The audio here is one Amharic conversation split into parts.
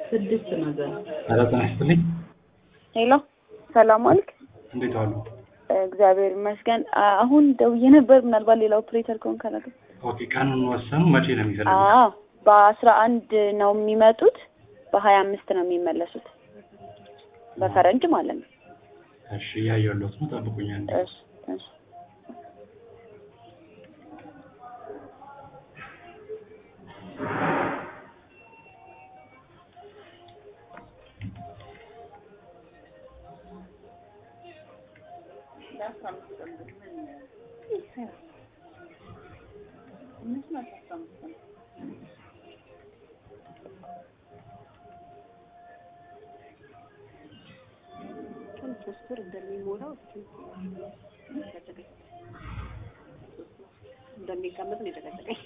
ስድስት ነው ዘ ኧረ ጤና ይስጥልኝ። ሄሎ ሰላም አልክ? እንዴት ዋሉ? እግዚአብሔር ይመስገን። አ- አሁን ደውዬ ነበር። ምናልባት ሌላ ኦፕሬተር ከሆን ከነገ ኦኬ ቀኑን ወሰኑ። መቼ ነው የሚፈልጉት? አዎ በአስራ አንድ ነው የሚመጡት፣ በሀያ አምስት ነው የሚመለሱት በፈረንጅ ማለት ነው። እሺ እያየሁለት ነው። ጠብቁኝ አንዴ። እሺ እሺ ሶስት ወር እንደሚሞላው እስኪ ጨቀጨቀኝ እንደሚቀመጥ ነው የጨቀጨቀኝ።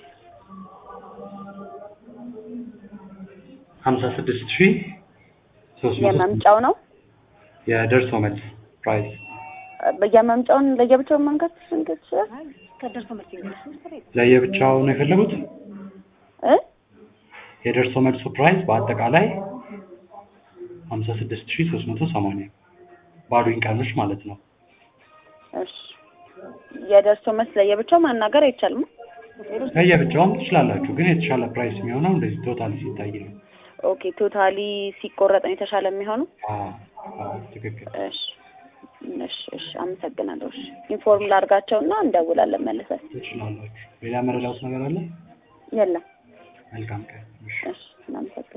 ሀምሳ ስድስት ሺህ ሶስት መቶ የመምጫው ነው የደርሶ መልስ ፕራይስ የመምጫውን ለየብቻው መንከት ስንት ይችላል አይ ከደርሶ መልስ እንግዲህ ሶስት ወር የለም። ለየብቻው ነው የፈለጉት። እ የደርሶ መልሱ ፕራይስ በአጠቃላይ ሀምሳ ስድስት ሺህ ሶስት መቶ ሰማንያ ባሉኝ ቀኖች ማለት ነው። እሺ የደርሶ መልስ ለየብቻው ማናገር አይቻልም። ለየብቻውም ትችላላችሁ፣ ግን የተሻለ ፕራይስ የሚሆነው እንደዚህ ቶታል ሲታይ ነው። ኦኬ ቶታሊ ሲቆረጥ ነው የተሻለ የሚሆነው። አዎ አዎ፣ ትክክል። እሺ እሺ እሺ አመሰግናለሁ። እሺ ኢንፎርም ላድርጋቸውና እንደውላለን መልሰን። ትችላላችሁ። ሌላ መረዳት ነገር አለ? የለም መልካም ቀን። እሺ። እሺ እናመሰግናለን።